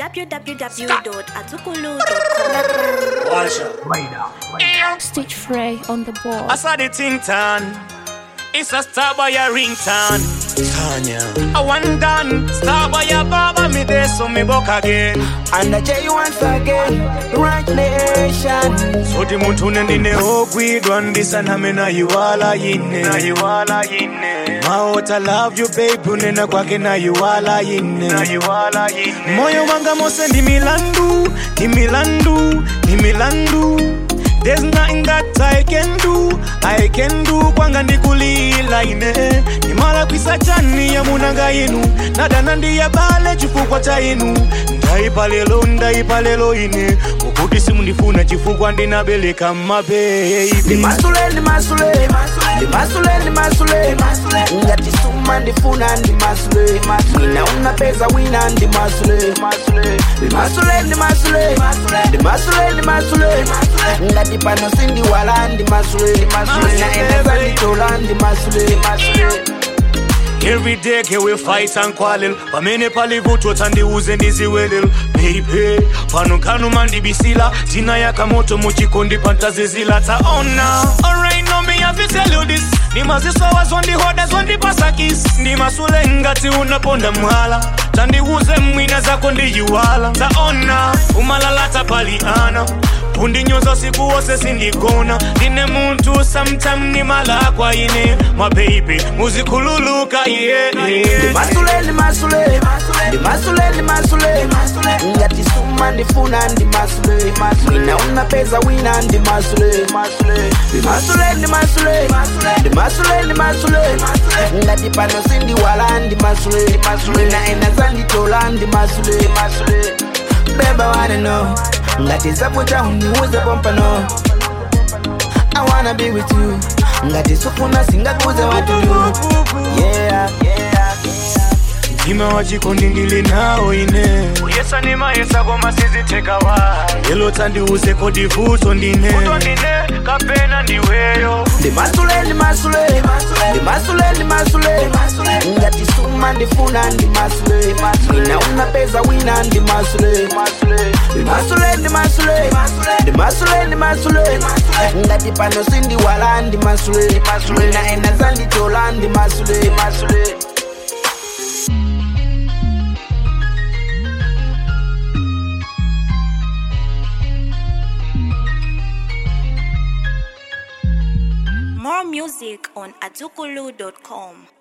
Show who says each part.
Speaker 1: www.azukulu.com.
Speaker 2: Watch
Speaker 3: Stitch Frey on the board.
Speaker 2: I saw the ting tan. It's a star by your ringtone.
Speaker 1: Tanya
Speaker 2: I want done. Star by your baba me there so me book again.
Speaker 4: And I tell you once again, right nation.
Speaker 2: So the muntu nendine ogwidwa ndisana me na yuwala yine. Na yuwala yine. Maota love you babe unena kwake na yuwala yine. Na yuwala yine. Moyo wanga mose ndi milandu, ndi milandu, ndi milandu. There's nothing that I can do, I can do kwanga ndikulila ine nimala kwisa chani ya munanga inu nadana ndiya bale chifukwa cha inu ndaipa lelo ndaipa lelo ine ukuti simundifuna chifukwa ndinabereka mabebi
Speaker 4: Ndimasule, ndimasule, ndimasule, ndimasule. Ngati suma ndifuna ndimasule. Wina unapeza wina ndimasule. Ndimasule, ndimasule, ndimasule, ndimasule. Ngati pano sindiwala ndimasule. Wina eneza nditola ndimasule.
Speaker 2: Every day ke we fight and quarrel pamene palivuto tandiuze ndiziwelel baby pano kanu mandibisila tina yakamoto muchikondi pantazizila taona alright no me have to tell you this ndimazisowa zondihoda zondipasakis ndimasule ngati unaponda mwala tandiuze mwina zako ndiyiwala taona umalalata paliana kundinyoza siku wose sindigona ndine muntu sometime ni malakwa ine mababy muzikhululuka yeah, yeah.
Speaker 4: ndimasule ndimasule ndimasule ndimasule ngati suma ndifuna ndimasule wina unapeza wina ndimasule ndimasule ndimasule ndimasule ndimasule ngati pano sindiwala ndimasule wina enaza nditola ndimasule beba wanna know ngati zakuta undiuze pompano I wanna be with you ngati sufuna singakuze watu yeah, yeah.
Speaker 2: mtima wachikondi ndili nawo ine yesa ni mayesa koma sizitheka wa lelo tandiuze kodivuto ndine ndine kapena ndiweyo
Speaker 4: ndimasule ndimasule ndimasule ndimasule ngati suma ndifuna ndimasule wina unapeza wina ndimasule ndimasule ndimasule ndimasule ndimasule ngati pano sindiwala ndimasule wina enaza nditola ndimasule
Speaker 1: More music on azukulu.com.